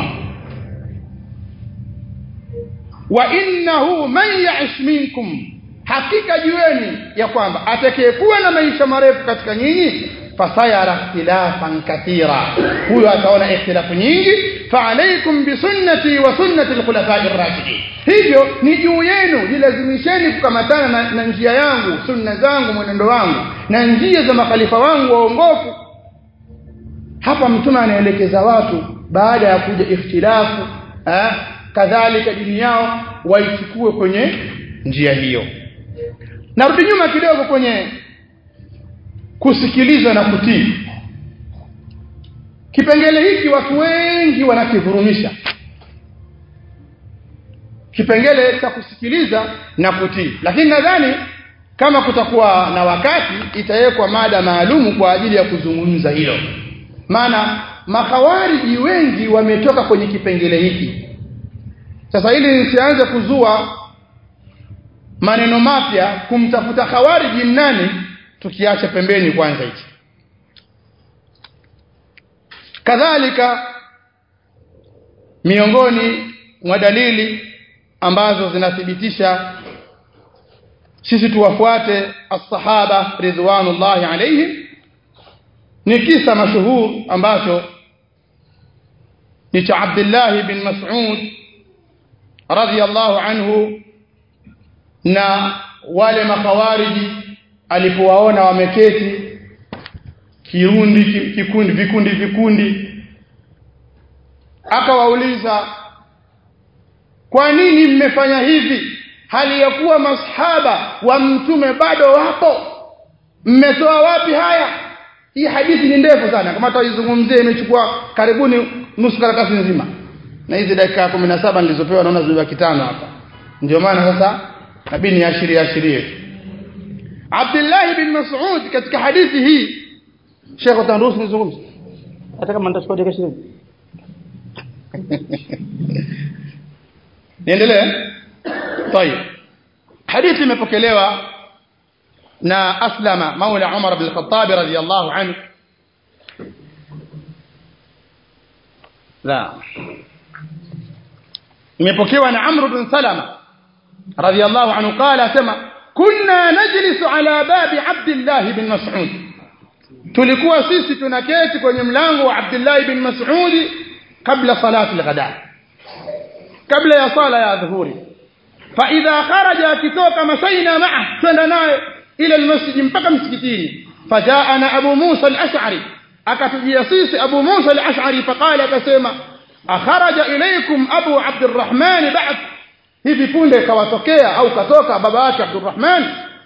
wa innahu man ya'ish minkum hakika jueni ya kwamba atakayekuwa na maisha marefu katika nyinyi fasayara ikhtilafan kathira huyo ataona ikhtilafu nyingi faalaikum bisunnati wa sunnati alkhulafai ar-rashidin hivyo ni juu yenu jilazimisheni kukamatana na, na njia yangu sunna zangu mwenendo wangu na njia za makhalifa wangu waongofu hapa mtume anaelekeza watu baada ya kuja ikhtilafu eh, kadhalika dini yao waichukue kwenye njia hiyo narudi nyuma kidogo kwenye kusikiliza na kutii kipengele hiki watu wengi wanakivurumisha kipengele cha kusikiliza na kutii lakini nadhani kama kutakuwa na wakati itawekwa mada maalumu kwa ajili ya kuzungumza hilo maana makawariji wengi wametoka kwenye kipengele hiki sasa ili nisianze kuzua maneno mapya kumtafuta khawariji nani tukiacha pembeni kwanza hichi kadhalika miongoni mwa dalili ambazo zinathibitisha sisi tuwafuate as-sahaba ridwanullahi alayhim ni kisa mashuhur ambacho ni cha Abdullah bin Mas'ud radhiyallahu anhu na wale makawariji alipowaona wameketi kiundi kikundi vikundi vikundi akawauliza kwa nini mmefanya hivi hali ya kuwa masahaba wa mtume bado wapo mmetoa wapi haya hii hadithi ni ndefu sana kama tutaizungumzia imechukua karibuni nusu karatasi nzima na hizi dakika 17 nilizopewa naona zimebaki tano hapa ndio maana sasa nabidi niashirie ashirie Abdullah bin Mas'ud katika hadithi hii Sheikh utaruhusu nizungumze hata kama nitachukua dakika 20 niendelee طيب hadithi imepokelewa na aslama maula Umar bin Khattab radiyallahu anhu la imepokewa na Amr bin Salama radiyallahu anhu qala sema kunna najlisu ala babi Abdullah bin Mas'ud tulikuwa sisi tunaketi kwenye mlango wa Abdullah bin Mas'ud kabla salati al-ghada kabla ya sala ya dhuhuri fa idha kharaja akitoka masaina ma'a twenda naye ila almasjid mpaka msikitini fajaana abu Musa al-Ash'ari akatujia sisi abu Musa al-Ash'ari faqala akasema akharaja ilaykum abu Abdurrahman ba'd hivi punde kawatokea au katoka baba yake Abdurrahman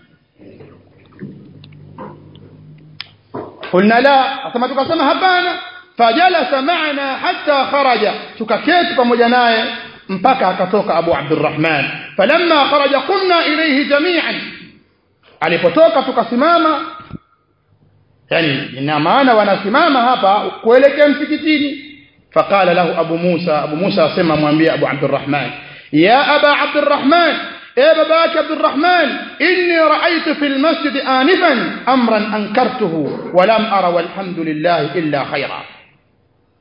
قلنا لا asema tukasema hapana fajalasa maana hatta kharaja tukaketi pamoja naye mpaka akatoka Abu Abdurrahman falamma kharaja qumna ilayhi jami'an alipotoka tukasimama yani ina maana wanasimama hapa kuelekea msikitini faqala lahu Abu Musa Abu Musa asema mwambie Abu Abdurrahman ya Aba Abdurrahman يا باباك عبد الرحمن إني رأيت في المسجد آنفا أمرا أنكرته ولم أرى والحمد لله إلا خيرا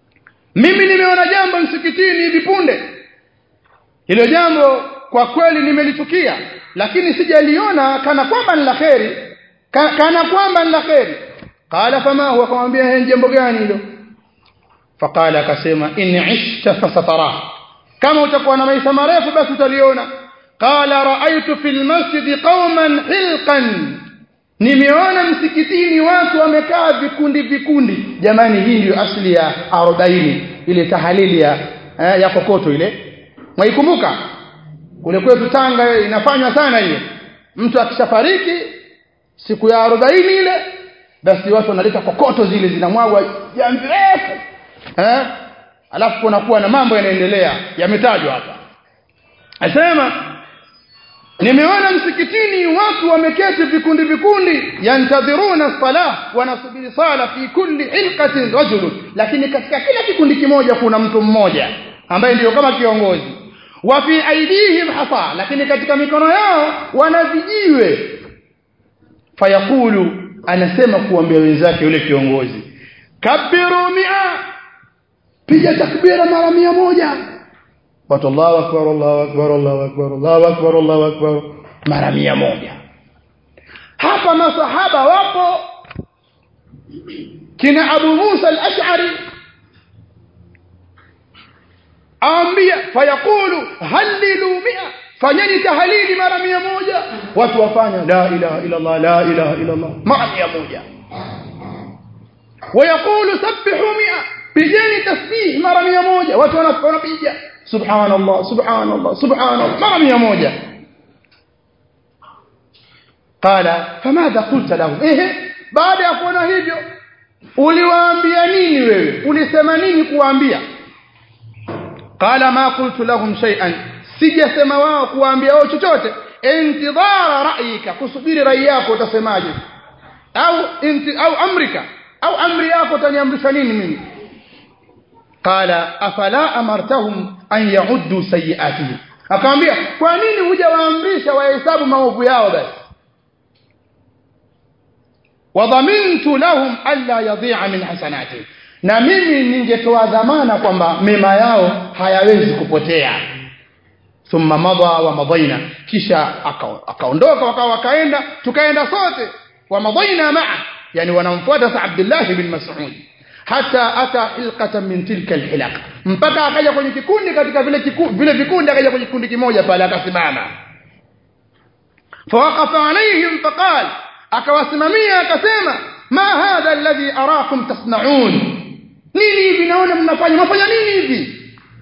mimi nimeona jambo msikitini hivi punde hilo jambo kwa kweli nimelichukia lakini sijaliona kana kwamba ni la kheri Ka, kana kwamba ni la kheri qala fama huwa akamwambia ni jambo gani hilo faqala akasema in ishta fasatara kama utakuwa na maisha marefu basi utaliona qala raaitu fil masjid qauman hilqan nimeona msikitini watu wamekaa vikundi vikundi jamani hii ndio asili ya 40 ile tahalili ya eh, ya kokoto ile mwaikumbuka kule kwetu Tanga inafanywa sana hiyo mtu akishafariki siku ya 40 ile basi watu wanaleta kokoto zile zinamwagwa jamvi refu eh alafu kunakuwa na mambo yanaendelea yametajwa hapa asema nimeona msikitini watu wameketi vikundi vikundi yantadhiruna salah wanasubiri sala fi kulli hilqatin rajul lakini katika kila kikundi kimoja kuna mtu mmoja ambaye ndiyo kama kiongozi wa fi aidihim hasa lakini katika mikono yao wana vijiwe fayaqulu anasema kuambia wenzake yule kiongozi kabiru mia piga takbira mara mia moja watu Allahu akbar Allahu akbar Allahu akbar Allahu akbar Allahu akbar mara mia moja hapa masahaba wapo kina Abu Musa al-Ash'ari aambia fayaqulu hallilu mia fanyeni tahalili mara mia moja watu wafanya la ilaha illa Allah la ilaha illa Allah mara mia moja ويقول سبحوا 100 pigeni tasbih mara mia moja watu wanapiga subhanallah subhanallah subhanallah mara mia moja qala famadha qulta lahum ehe baada ya kuona hivyo uliwaambia nini wewe ulisema nini kuwaambia qala ma qultu lahum shay'an sijasema wao kuwaambia wao chochote intidhara ra'yika kusubiri rai yako utasemaje au inti au amrika au amri yako utaniamrisha nini mimi qala afala amartahum an ya'uddu sayi'atihim akamwambia kwa nini hujawaamrisha wahesabu maovu yao basi wadhamintu lahum alla yadhi'a min hasanatihim na mimi ningetoa dhamana kwamba mema yao hayawezi kupotea thumma madha wa madaina kisha akaondoka wakawa wakaenda tukaenda sote wa madaina maa yani wanamfuata sa Abdullah bin Mas'ud hata ata hilqatan min tilka alhilaq mpaka akaja kwenye kikundi katika vile kikundi vile vikundi akaja kwenye kikundi kimoja pale akasimama fawaqafa alaihim faqal akawasimamia akasema ma hadha alladhi arakum tasna'un nini hivi naona mnafanya mnafanya nini hivi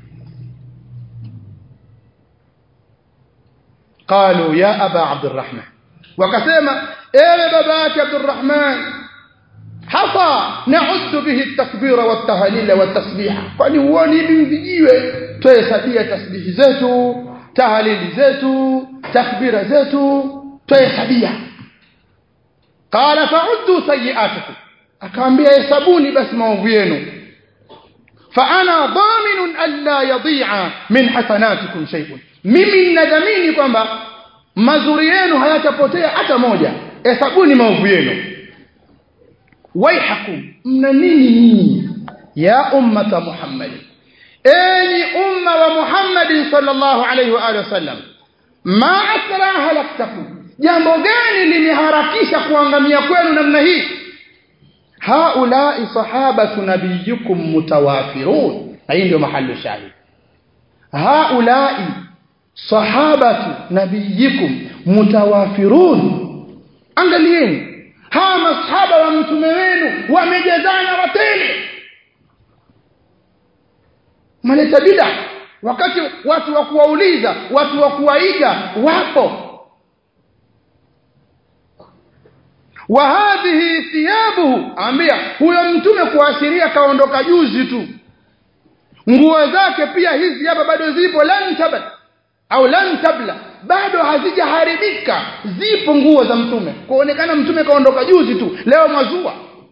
قالوا يا ابا عبد الرحمن وكسما ايه باباك عبد الرحمن حصى نعد به التكبير والتهليل والتسبيح kwani huoni hivi vijiwe tuhesabia tasbihi zetu tahalili zetu takbira zetu tuhesabia qala fa'uddu sayi'atukum akaambia hesabuni basi maovu yenu fa ana dhaminun alla yadhi'a min hasanatikum shay'un mimi ninadhamini kwamba mazuri yenu hayatapotea hata moja hesabuni maovu yenu waihakum mna nini nyinyi ya ummata muhammad enyi umma wa muhammad sallallahu alayhi wa alihi wasallam ma asra halaktakum jambo gani limeharakisha kuangamia kwenu namna hii haulai sahabatu nabiyukum mutawafirun hii ndio mahali shahid haulai sahabatu nabiyikum mutawafirun angalieni hawa masahaba wa mtume wenu wamejazana watele maleta bida wakati watu wa kuwauliza watu wa kuwaiga wapo wa hadhihi thiyabuhu ambia huyo mtume kuashiria kaondoka juzi tu nguo zake pia hizi hapa bado zipo lan tabat au lan tabla bado hazijaharibika zipo nguo za mtume kuonekana mtume kaondoka juzi tu leo mazua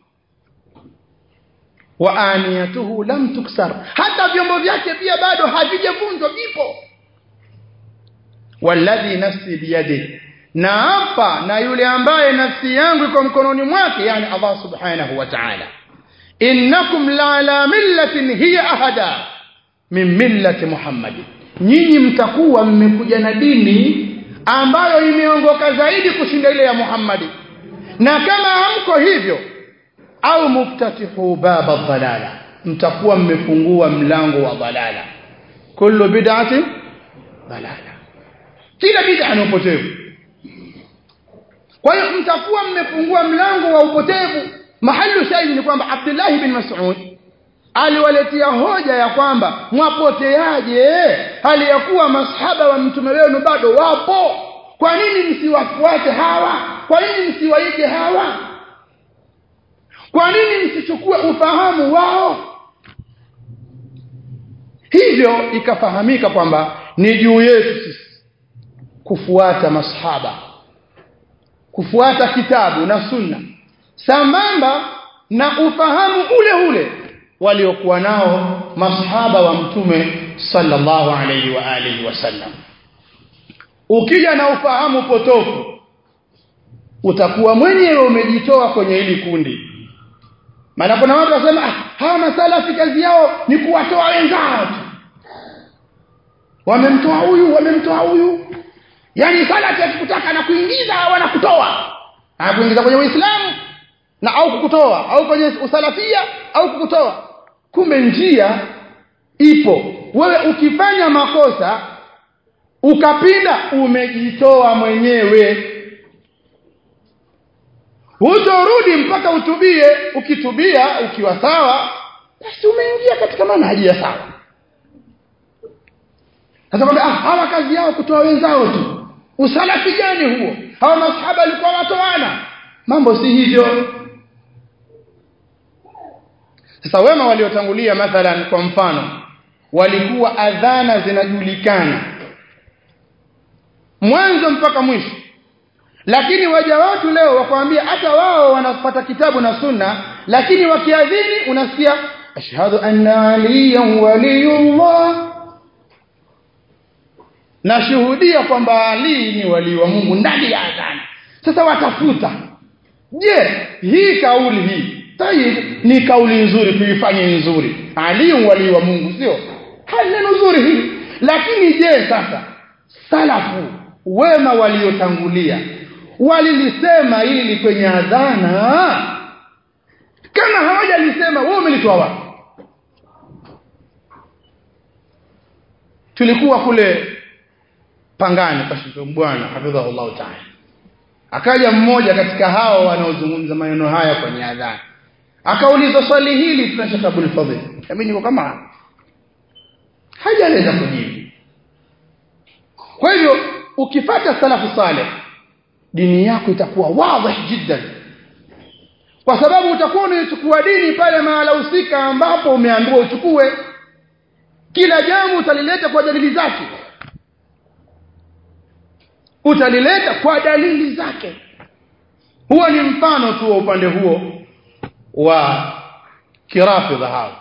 wa aniyatuhu lam tuksar hata vyombo vyake pia bado havijavunjwa vipo walladhi nafsi biyadi na hapa na yule ambaye nafsi yangu iko mkononi mwake yani Allah subhanahu wa ta'ala innakum la ala millatin hiya ahada min millati muhammadi nyinyi mtakuwa mmekuja na dini ambayo imeongoka zaidi kushinda ile ya Muhammadi na kama hamko hivyo au muftatihu baba dhalala mtakuwa mmefungua mlango wa dhalala kullu bid'ati dhalala kila bid'a ni upotevu kwa hiyo mtakuwa mmefungua mlango wa upotevu mahalu shahidi ni kwamba Abdullah bin Mas'ud aliwaletea hoja ya kwamba mwapoteaje hali ya kuwa masahaba wa mtume wenu bado wapo kwa nini msiwafuate hawa kwa nini msiwaige hawa kwa nini msichukue ufahamu wao hivyo ikafahamika kwamba ni juu yetu sisi kufuata masahaba kufuata kitabu na sunna sambamba na ufahamu ule ule waliokuwa nao masahaba wa mtume sallallahu alayhi wa alihi wasallam ukija na ufahamu potofu utakuwa mwenyewe umejitoa kwenye hili kundi maana kuna watu wasema ah, hawa masalafi kazi yao ni kuwatoa wenzao tu wamemtoa huyu wamemtoa huyu yani salafi akikutaka na kuingiza wanakutoa na kuingiza kwenye uislamu na au kukutoa au kwenye usalafia au kukutoa kumbe njia ipo wewe ukifanya makosa ukapinda umejitoa mwenyewe hutorudi mpaka utubie ukitubia ukiwa sawa basi umeingia katika manhaji ya sawa sasa kwamba ah, hawa kazi yao kutoa wenzao tu usalafi gani huo hawa masahaba walikuwa watoana mambo si hivyo sasa wema waliotangulia mathalan kwa mfano walikuwa adhana zinajulikana mwanzo mpaka mwisho lakini waja watu leo wakwambia hata wao wanapata kitabu na sunna lakini wakiadhini unasikia ashhadu anna aliyan waliyullah nashuhudia kwamba Ali ni wali wa Mungu ndani ya adhana sasa watafuta je hii kauli hii tayib ni kauli nzuri tuifanye nzuri Ali wali wa Mungu sio neno nzuri hii lakini je sasa salafu wema waliotangulia walilisema hili kwenye adhana kama hawajalisema wewe umelitoa wapi tulikuwa kule pangani kwa bwana hafidhahullah ta'ala akaja mmoja katika hao wanaozungumza maneno haya kwenye adhana akauliza swali hili tuna Sheikh Abdul Fadhil mimi niko kama hajaweza kujibu kwa hivyo ukifata salafu saleh dini yako itakuwa wazi jiddan kwa sababu utakuwa unaichukua dini pale mahala husika ambapo umeambiwa uchukue kila jambo utalileta kwa dalili zake utalileta kwa dalili zake huo ni mfano tu wa upande huo wa kirafidha hao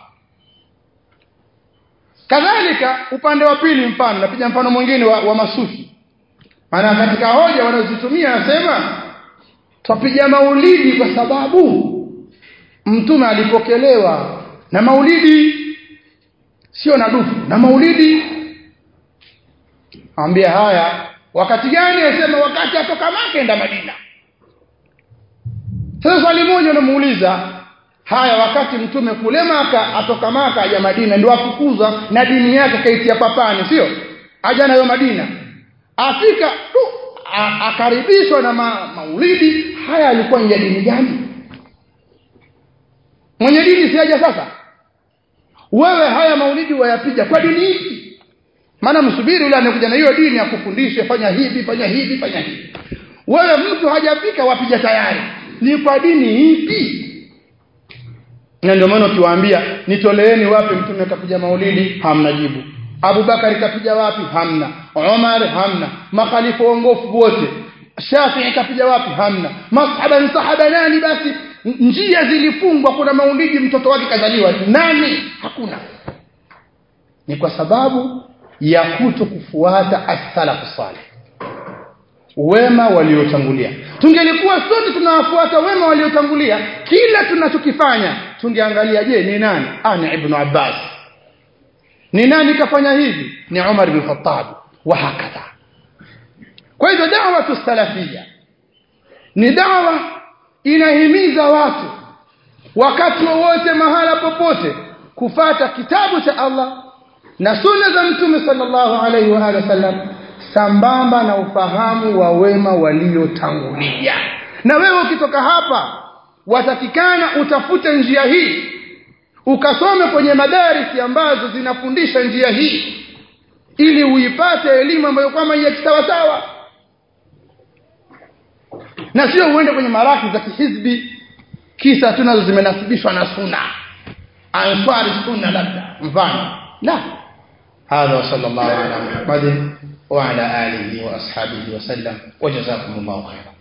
kadhalika upande wa pili mfano napiga mfano mwingine wa, wa masufi maana katika hoja wanazozitumia anasema twapiga maulidi kwa sababu mtume alipokelewa na maulidi sio na dufu na maulidi ambia haya wakati gani asema wakati atoka Maka enda Madina sasa swali moja unamuuliza haya wakati mtume kule Maka atoka Maka aja Madina ndio afukuza na dini yake kaitia papani sio aja nayo Madina afika tu akaribishwa na ma, maulidi haya alikuwa ni dini gani mwenye dini si aja sasa wewe haya maulidi wayapiga kwa dini ipi maana msubiri yule anakuja na hiyo dini akufundishe fanya hivi fanya hivi fanya hivi wewe mtu hajafika wapiga tayari ni kwa dini ipi na ndio maana ukiwaambia nitoleeni wapi mtume kapiga maulidi hamna jibu Abubakar kapiga wapi hamna Umar hamna makhalifa waongofu wote Shafi'i kapiga wapi hamna masahaba ni sahaba nani basi njia zilifungwa kuna maulidi mtoto wake kazaliwa nani hakuna ni kwa sababu ya kuto kufuata as-salafu salih wema waliotangulia tungelikuwa sote tunawafuata wema waliotangulia kila tunachokifanya tungeangalia je ni nani ah ni ibn Abbas ni nani kafanya hivi ni Umar bin Khattab wa hakadha kwa hivyo da'wa salafia ni dawa inahimiza watu wakati wowote mahala popote kufata kitabu cha Allah na sunna za mtume sallallahu alaihi wa alihi wasallam sambamba na ufahamu wa wema waliotangulia na wewe ukitoka hapa watakikana utafute njia hii ukasome kwenye madarisi ambazo zinafundisha njia hii ili uipate elimu ambayo kwamba ya kisawasawa na sio uende kwenye maraki za kihizbi kisa tunazo zimenasibishwa na sunna answari sunna labda mfano la هذا وصلى الله على محمد وعلى آله وأصحابه وسلم وجزاكم الله خيرا